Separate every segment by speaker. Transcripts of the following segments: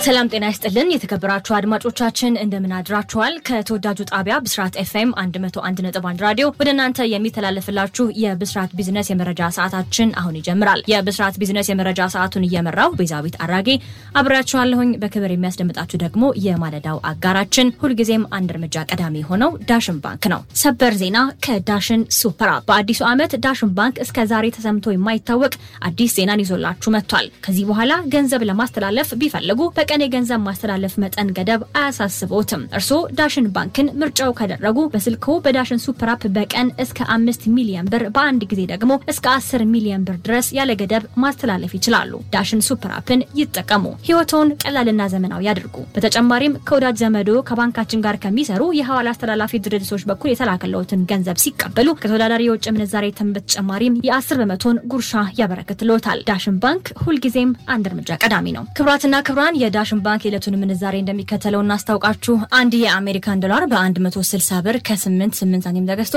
Speaker 1: ሰላም ጤና ይስጥልን የተከበራችሁ አድማጮቻችን እንደምን አድራችኋል። ከተወዳጁ ጣቢያ ብስራት ኤፍኤም 101.1 ራዲዮ ወደ እናንተ የሚተላለፍላችሁ የብስራት ቢዝነስ የመረጃ ሰዓታችን አሁን ይጀምራል። የብስራት ቢዝነስ የመረጃ ሰዓቱን እየመራው ቤዛዊት አራጌ አብሬያችኋለሁኝ። በክብር የሚያስደምጣችሁ ደግሞ የማለዳው አጋራችን ሁልጊዜም አንድ እርምጃ ቀዳሚ የሆነው ዳሽን ባንክ ነው። ሰበር ዜና ከዳሽን ሱፐር አፕ። በአዲሱ ዓመት ዳሽን ባንክ እስከ ዛሬ ተሰምቶ የማይታወቅ አዲስ ዜናን ይዞላችሁ መጥቷል። ከዚህ በኋላ ገንዘብ ለማስተላለፍ ቢፈልጉ በቀን የገንዘብ ማስተላለፍ መጠን ገደብ አያሳስቦትም። እርስዎ ዳሽን ባንክን ምርጫው ካደረጉ በስልክዎ በዳሽን ሱፐር አፕ በቀን እስከ አምስት ሚሊዮን ብር በአንድ ጊዜ ደግሞ እስከ አስር ሚሊዮን ብር ድረስ ያለ ገደብ ማስተላለፍ ይችላሉ። ዳሽን ሱፐር አፕን ይጠቀሙ። ህይወቶን ቀላልና ዘመናዊ ያድርጉ። በተጨማሪም ከወዳጅ ዘመዶ ከባንካችን ጋር ከሚሰሩ የሐዋላ አስተላላፊ ድርጅቶች በኩል የተላከለውትን ገንዘብ ሲቀበሉ ከተወዳዳሪ የውጭ ምንዛሬ ተመን በተጨማሪም የአስር በመቶን ጉርሻ ያበረክትልዎታል። ዳሽን ባንክ ሁልጊዜም አንድ እርምጃ ቀዳሚ ነው። ክብራትና ክብራን የዳሽን ባንክ የዕለቱን ምንዛሬ እንደሚከተለው እናስታውቃችሁ። አንድ የአሜሪካን ዶላር በ160 ብር ከ88 ሳንቲም ተገዝቶ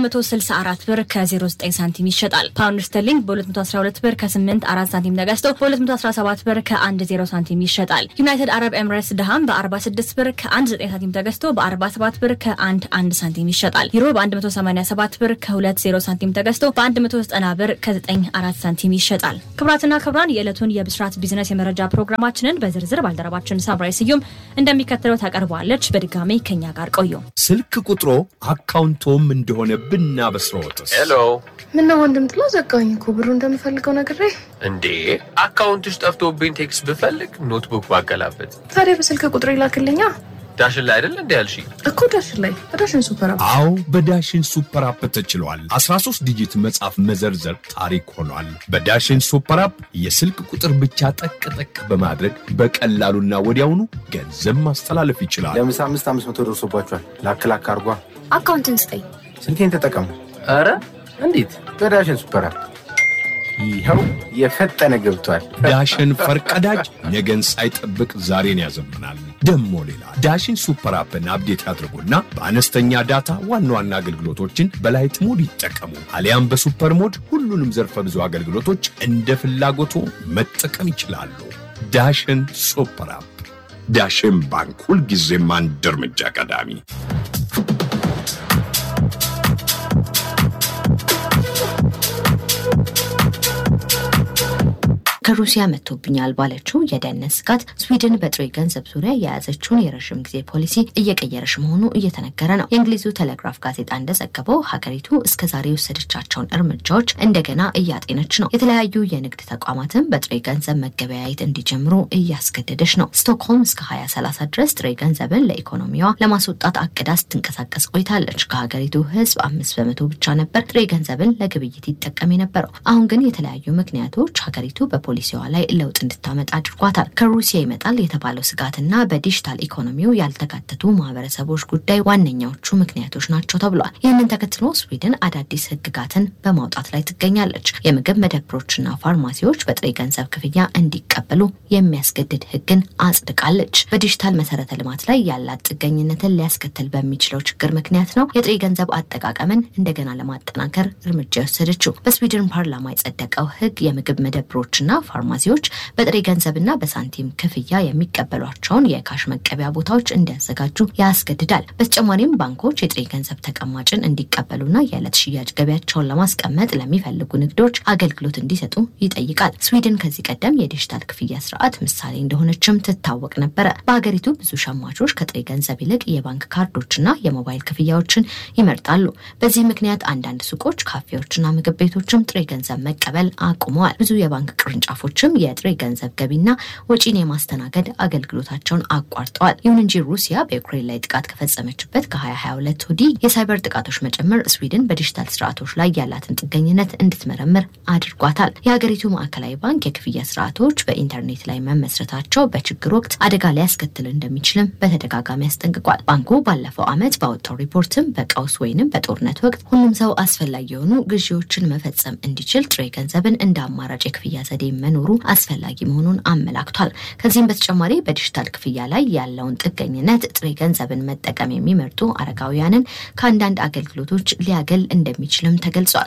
Speaker 1: በ164 ብር ከ09 ሳንቲም ይሸጣል። ፓውንድ ስተርሊንግ በ212 ብር ከ84 ሳንቲም ተገዝቶ በ217 ብር ከ10 ሳንቲም ይሸጣል። ዩናይትድ አረብ ኤምሬትስ ድሃም በ46 ብር ከ19 ሳንቲም ተገዝቶ በ47 ብር ከ11 ሳንቲም ይሸጣል። ዩሮ በ187 ብር ከ20 ሳንቲም ተገዝቶ በ190 ብር ከ94 ሳንቲም ይሸጣል። ክብራትና ክብራን የዕለቱን የብስራት ቢዝነስ የመረጃ ፕሮግራማችንን በዝርዝር ባልደረባችን ሳምራይ ስዩም እንደሚከተለው ታቀርበዋለች። በድጋሚ ከኛ ጋር ቆዩ።
Speaker 2: ስልክ ቁጥሮ አካውንቶም እንደሆነ ብናበስረዎትስ?
Speaker 3: ሄሎ
Speaker 4: ምነው ወንድም ጥላ ዘጋኝ እኮ ብሩ እንደምፈልገው ነግሬ።
Speaker 3: እንዴ አካውንትሽ ጠፍቶብኝ ቴክስት ብፈልግ ኖትቡክ ባገላበት
Speaker 4: ታዲያ በስልክ ቁጥር ይላክልኛ
Speaker 3: ዳሽን ላይ አይደል እንዲ ያልሽ
Speaker 4: እኮ ዳሽን ላይ በዳሽን ሱፐር አፕ
Speaker 2: አዎ በዳሽን ሱፐር አፕ ተችሏል። 13 ዲጂት መጻፍ መዘርዘር ታሪክ ሆኗል። በዳሽን ሱፐር አፕ የስልክ ቁጥር ብቻ ጠቅ ጠቅ በማድረግ በቀላሉና ወዲያውኑ ገንዘብ ማስተላለፍ ይችላል።
Speaker 5: ለምሳ አምስት አምስት መቶ ደርሶባቸዋል። ላክ ላክ አርጓ።
Speaker 6: አካውንትን ስጠኝ።
Speaker 5: ስልኬን ተጠቀሙ
Speaker 3: ኧረ እንዴት
Speaker 5: በዳሽን ሱፐር አፕ። ይኸው የፈጠነ ገብቷል።
Speaker 2: ዳሽን ፈርቀዳጅ ነገን ሳይጠብቅ ዛሬን ያዘምናል። ደሞ ሌላ ዳሽን ሱፐር አፕን አፕዴት ያድርጉና በአነስተኛ ዳታ ዋና ዋና አገልግሎቶችን በላይት ሞድ ይጠቀሙ። አሊያም በሱፐር ሞድ ሁሉንም ዘርፈ ብዙ አገልግሎቶች እንደ ፍላጎቱ መጠቀም ይችላሉ። ዳሽን ሱፐር አፕ። ዳሽን ባንክ ሁልጊዜም አንድ እርምጃ ቀዳሚ።
Speaker 6: ከሩሲያ መጥቶብኛል ባለችው የደህንነት ስጋት ስዊድን በጥሬ ገንዘብ ዙሪያ የያዘችውን የረዥም ጊዜ ፖሊሲ እየቀየረች መሆኑ እየተነገረ ነው። የእንግሊዙ ቴሌግራፍ ጋዜጣ እንደዘገበው ሀገሪቱ እስከዛሬ የወሰደቻቸውን እርምጃዎች እንደገና እያጤነች ነው። የተለያዩ የንግድ ተቋማትን በጥሬ ገንዘብ መገበያየት እንዲጀምሩ እያስገደደች ነው። ስቶክሆልም እስከ 2030 ድረስ ጥሬ ገንዘብን ለኢኮኖሚዋ ለማስወጣት አቅዳ ስትንቀሳቀስ ቆይታለች። ከሀገሪቱ ሕዝብ አምስት በመቶ ብቻ ነበር ጥሬ ገንዘብን ለግብይት ይጠቀም የነበረው። አሁን ግን የተለያዩ ምክንያቶች ሀገሪቱ በፖሊሲዋ ላይ ለውጥ እንድታመጣ አድርጓታል። ከሩሲያ ይመጣል የተባለው ስጋትና በዲጂታል ኢኮኖሚው ያልተካተቱ ማህበረሰቦች ጉዳይ ዋነኛዎቹ ምክንያቶች ናቸው ተብሏል። ይህንን ተከትሎ ስዊድን አዳዲስ ህግጋትን በማውጣት ላይ ትገኛለች። የምግብ መደብሮችና ፋርማሲዎች በጥሬ ገንዘብ ክፍያ እንዲቀበሉ የሚያስገድድ ህግን አጽድቃለች። በዲጂታል መሰረተ ልማት ላይ ያላት ጥገኝነትን ሊያስከትል በሚችለው ችግር ምክንያት ነው የጥሬ ገንዘብ አጠቃቀምን እንደገና ለማጠናከር እርምጃ የወሰደችው። በስዊድን ፓርላማ የጸደቀው ህግ የምግብ መደብሮችና ፋርማሲዎች በጥሬ ገንዘብና በሳንቲም ክፍያ የሚቀበሏቸውን የካሽ መቀበያ ቦታዎች እንዲያዘጋጁ ያስገድዳል። በተጨማሪም ባንኮች የጥሬ ገንዘብ ተቀማጭን እንዲቀበሉና የዕለት ሽያጭ ገቢያቸውን ለማስቀመጥ ለሚፈልጉ ንግዶች አገልግሎት እንዲሰጡ ይጠይቃል። ስዊድን ከዚህ ቀደም የዲጂታል ክፍያ ስርዓት ምሳሌ እንደሆነችም ትታወቅ ነበረ። በሀገሪቱ ብዙ ሸማቾች ከጥሬ ገንዘብ ይልቅ የባንክ ካርዶችና የሞባይል ክፍያዎችን ይመርጣሉ። በዚህ ምክንያት አንዳንድ ሱቆች፣ ካፌዎችና ምግብ ቤቶችም ጥሬ ገንዘብ መቀበል አቁመዋል። ብዙ የባንክ ቅርንጫፎችም የጥሬ ገንዘብ ገቢና ወጪን የማስተናገድ አገልግሎታቸውን አቋርጠዋል። ይሁን እንጂ ሩሲያ በዩክሬን ላይ ጥቃት ከፈጸመችበት ከ2022 ወዲህ የሳይበር ጥቃቶች መጨመር ስዊድን በዲጂታል ስርዓቶች ላይ ያላትን ጥገኝነት እንድትመረምር አድርጓታል። የሀገሪቱ ማዕከላዊ ባንክ የክፍያ ስርዓቶች በኢንተርኔት ላይ መመስረታቸው በችግር ወቅት አደጋ ሊያስከትል እንደሚችልም በተደጋጋሚ አስጠንቅቋል። ባንኩ ባለፈው ዓመት ባወጣው ሪፖርትም በቀውስ ወይንም በጦርነት ወቅት ሁሉም ሰው አስፈላጊ የሆኑ ግዢዎችን መፈጸም እንዲችል ጥሬ ገንዘብን እንደ አማራጭ የክፍያ ዘዴ መኖሩ አስፈላጊ መሆኑን አመላክቷል። ከዚህም በተጨማሪ በዲጂታል ክፍያ ላይ ያለውን ጥገኝነት ጥሬ ገንዘብን መጠቀም የሚመርጡ አረጋውያንን ከአንዳንድ አገልግሎቶች ሊያገል እንደሚችልም ተገልጿል።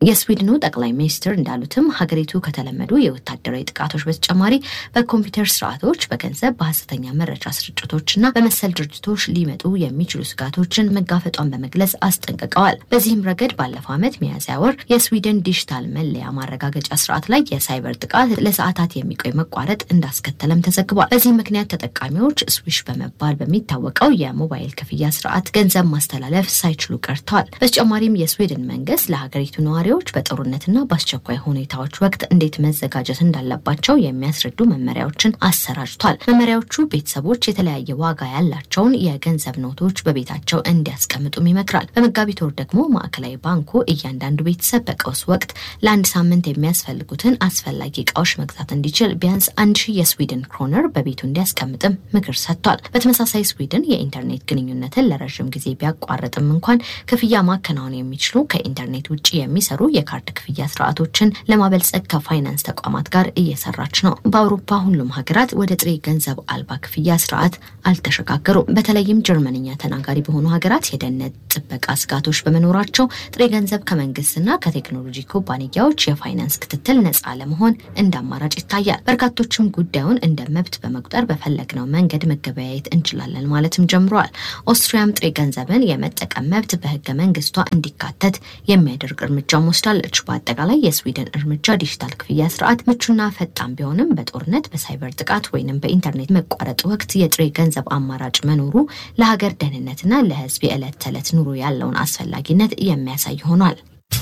Speaker 6: የስዊድኑ ጠቅላይ ሚኒስትር እንዳሉትም ሀገሪቱ ከተለመዱ የወታደራዊ ጥቃቶች በተጨማሪ በኮምፒውተር ስርዓቶች፣ በገንዘብ፣ በሀሰተኛ መረጃ ስርጭቶችና በመሰል ድርጅቶች ሊመጡ የሚችሉ ስጋቶችን መጋፈጧን በመግለጽ አስጠንቅቀዋል። በዚህም ረገድ ባለፈው ዓመት ሚያዝያ ወር የስዊድን ዲጂታል መለያ ማረጋገጫ ስርዓት ላይ የሳይበር ጥቃት ለሰዓታት የሚቆይ መቋረጥ እንዳስከተለም ተዘግቧል። በዚህ ምክንያት ተጠቃሚዎች ስዊሽ በመባል በሚታወቀው የሞባይል ክፍያ ስርዓት ገንዘብ ማስተላለፍ ሳይችሉ ቀርተዋል። በተጨማሪም የስዊድን መንግስት ለሀገሪቱ ነዋሪዎች በጦርነትና በአስቸኳይ ሁኔታዎች ወቅት እንዴት መዘጋጀት እንዳለባቸው የሚያስረዱ መመሪያዎችን አሰራጭቷል። መመሪያዎቹ ቤተሰቦች የተለያየ ዋጋ ያላቸውን የገንዘብ ኖቶች በቤታቸው እንዲያስቀምጡም ይመክራል። በመጋቢት ወር ደግሞ ማዕከላዊ ባንኩ እያንዳንዱ ቤተሰብ በቀውስ ወቅት ለአንድ ሳምንት የሚያስፈልጉትን አስፈላጊ እቃዎች መግዛት እንዲችል ቢያንስ አንድ ሺህ የስዊድን ክሮነር በቤቱ እንዲያስቀምጥም ምክር ሰጥቷል። በተመሳሳይ ስዊድን የኢንተርኔት ግንኙነትን ለረዥም ጊዜ ቢያቋርጥም እንኳን ክፍያ ማከናወን የሚችሉ ከኢንተርኔት ውጭ የሚሰሩ የካርድ ክፍያ ስርዓቶችን ለማበልጸግ ከፋይናንስ ተቋማት ጋር እየሰራች ነው። በአውሮፓ ሁሉም ሀገራት ወደ ጥሬ ገንዘብ አልባ ክፍያ ስርዓት አልተሸጋገሩም። በተለይም ጀርመንኛ ተናጋሪ በሆኑ ሀገራት የደህንነት ጥበቃ ስጋቶች በመኖራቸው ጥሬ ገንዘብ ከመንግስትና ከቴክኖሎጂ ኩባንያዎች የፋይናንስ ክትትል ነፃ ለመሆን እንደ አማራጭ ይታያል። በርካቶችም ጉዳዩን እንደ መብት በመቁጠር በፈለግነው መንገድ መገበያየት እንችላለን ማለትም ጀምረዋል። ኦስትሪያም ጥሬ ገንዘብን የመጠቀም መብት በህገ መንግስቷ እንዲካተት የሚያደርግ እርምጃም ወስዳለች። በአጠቃላይ የስዊድን እርምጃ ዲጂታል ክፍያ ስርዓት ምቹና ፈጣን ቢሆንም በጦርነት በሳይበር ጥቃት ወይንም በኢንተርኔት መቋረጥ ወቅት የጥሬ ገንዘብ አማራጭ መኖሩ ለሀገር ደህንነትና ለህዝብ የዕለት ተዕለት ኑሮ ያለውን አስፈላጊነት የሚያሳይ ሆኗል።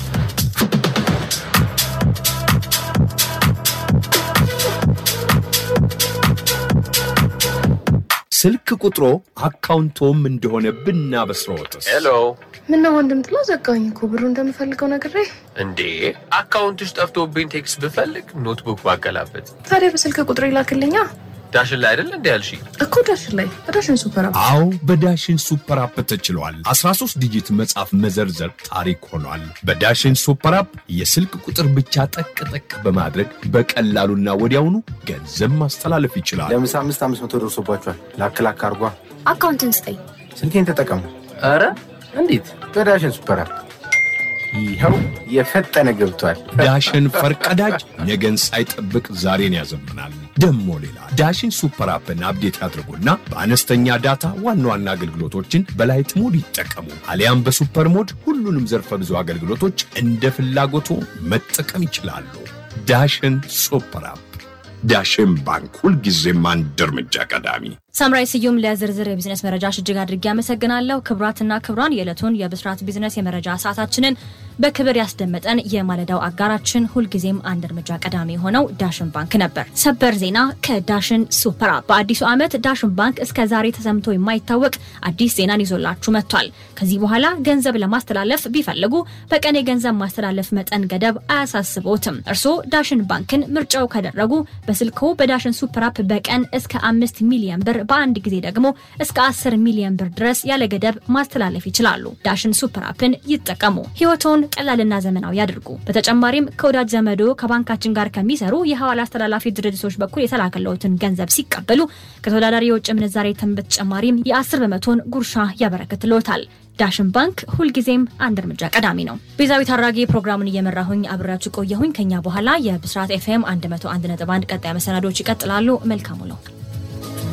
Speaker 2: ስልክ ቁጥሮ አካውንቶም እንደሆነ ብናበስረዎትስ?
Speaker 3: ሄሎ
Speaker 4: ምነው ወንድም ጥላ ዘጋኝ እኮ ብሩ እንደምፈልገው ነግሬ።
Speaker 3: እንዴ አካውንትሽ ጠፍቶብኝ ቴክስት ብፈልግ ኖትቡክ ባገላበት
Speaker 4: ታዲያ በስልክ ቁጥር ይላክልኛ
Speaker 3: ዳሽን ላይ አይደል እንዲ ያልሽ
Speaker 4: እኮ ዳሽን ላይ በዳሽን ሱፐር አፕ
Speaker 2: አዎ በዳሽን ሱፐር አፕ ተችሏል። 13 ዲጂት መጻፍ መዘርዘር ታሪክ ሆኗል። በዳሽን ሱፐር አፕ የስልክ ቁጥር ብቻ ጠቅ ጠቅ በማድረግ በቀላሉና ወዲያውኑ ገንዘብ ማስተላለፍ ይችላል።
Speaker 5: ለምሳ አምስት አምስት መቶ ደርሶባቸዋል። ላክ ላክ አርጓ።
Speaker 7: አካውንትን ስጠኝ።
Speaker 5: ስልኬን ተጠቀሙ
Speaker 3: ኧረ እንዴት
Speaker 5: በዳሽን ሱፐር አፕ። ይኸው የፈጠነ ገብቷል።
Speaker 2: ዳሽን ፈርቀዳጅ ነገን ሳይጠብቅ ዛሬን ያዘምናል። ደሞ ሌላ ዳሽን ሱፐር አፕን አፕዴት ያድርጉና በአነስተኛ ዳታ ዋና ዋና አገልግሎቶችን በላይት ሞድ ይጠቀሙ። አሊያም በሱፐር ሞድ ሁሉንም ዘርፈ ብዙ አገልግሎቶች እንደ ፍላጎቱ መጠቀም ይችላሉ። ዳሽን ሱፐር አፕ። ዳሽን ባንክ ሁልጊዜም አንድ እርምጃ ቀዳሚ።
Speaker 1: ሳምራይ ስዩም ለዝርዝር የቢዝነስ መረጃሽ እጅግ አድርጌ አመሰግናለሁ። ክቡራትና ክቡራን የዕለቱን የብስራት ቢዝነስ የመረጃ ሰዓታችንን በክብር ያስደመጠን የማለዳው አጋራችን ሁልጊዜም አንድ እርምጃ ቀዳሚ የሆነው ዳሽን ባንክ ነበር። ሰበር ዜና ከዳሽን ሱፐር አፕ። በአዲሱ ዓመት ዳሽን ባንክ እስከ ዛሬ ተሰምቶ የማይታወቅ አዲስ ዜናን ይዞላችሁ መጥቷል። ከዚህ በኋላ ገንዘብ ለማስተላለፍ ቢፈልጉ በቀን የገንዘብ ማስተላለፍ መጠን ገደብ አያሳስቦትም። እርስዎ ዳሽን ባንክን ምርጫው ካደረጉ በስልክዎ በዳሽን ሱፐር አፕ በቀን እስከ አምስት ሚሊዮን ብር በአንድ ጊዜ ደግሞ እስከ 10 ሚሊዮን ብር ድረስ ያለ ገደብ ማስተላለፍ ይችላሉ። ዳሽን ሱፐር አፕን ይጠቀሙ። ህይወቶን ቀላልና ዘመናዊ ያድርጉ። በተጨማሪም ከወዳጅ ዘመዶ ከባንካችን ጋር ከሚሰሩ የሐዋላ አስተላላፊ ድርጅቶች በኩል የተላከለውትን ገንዘብ ሲቀበሉ ከተወዳዳሪ የውጭ ምንዛሬ ተመን በተጨማሪም የ10 በመቶን ጉርሻ ያበረክትልዎታል። ዳሽን ባንክ ሁልጊዜም አንድ እርምጃ ቀዳሚ ነው። ቤዛዊት አራጌ ፕሮግራሙን እየመራሁኝ አብሬያችሁ ቆየሁኝ። ከኛ በኋላ የብስራት ኤፍኤም 101.1 ቀጣይ መሰናዶች ይቀጥላሉ። መልካሙ ነው።